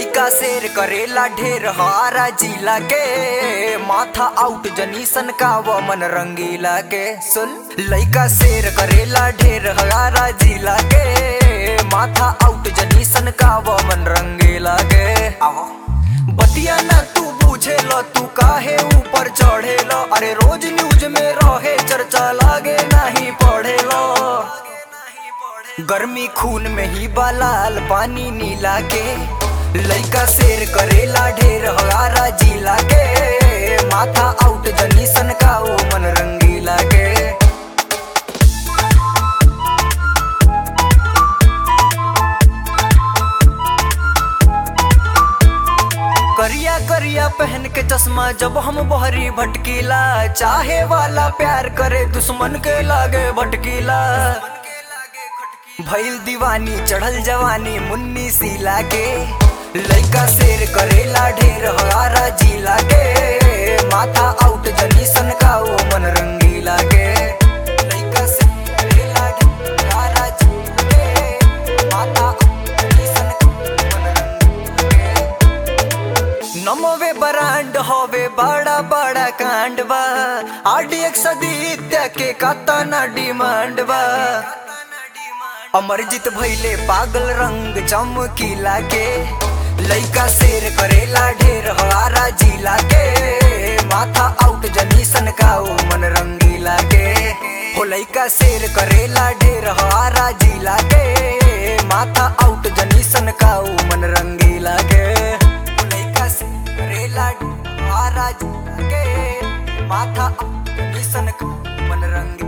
लइका शेर करेला ढेर हारा जिला के माथा आउट जनीसन का वो मन रंगीला के सुन लइका शेर करेला ढेर हारा जिला के माथा आउट जनीसन का वो मन रंगीला के आहो बतिया ना तू पूछे लो तू काहे ऊपर चढ़े लो अरे रोज न्यूज में रहे चर्चा लागे नहीं पढ़े लो गर्मी खून में ही बालाल पानी नीला के लइका शेर करेला ढेर हगारा जिला के माथा आउट जनीसन का ओ मन रंगीला के करिया करिया पहन के चश्मा जब हम बहरी भटकीला चाहे वाला प्यार करे दुश्मन के लागे भटकीला भइल दीवानी चढ़ल जवानी मुन्नी सीला के लइका शेर करेला ढेर हगारा जिला के माथा आउट जनीसन का ओ मन रंगीला के लइका शेर करेला ढेर हगारा जिला के माथा आउट जनीसन का ओ मन रंगीला के नमोवे बरांड होवे बड़ा बड़ा कांड बा आडी एक सदित्य के कातना डिमांड बा अमरजीत भैले पागल रंग चमकीला के लइका शेर करेला ढेर हवारा जिला के माथा आउट जनीसन का ओ मन रंगीला के हो लइका शेर करेला ढेर हवारा जिला के माथा आउट जनीसन का ओ मन रंगीला के हो लइका शेर करेला ढेर हवारा जिला के माथा आउट जनीसन का ओ मन रंगीला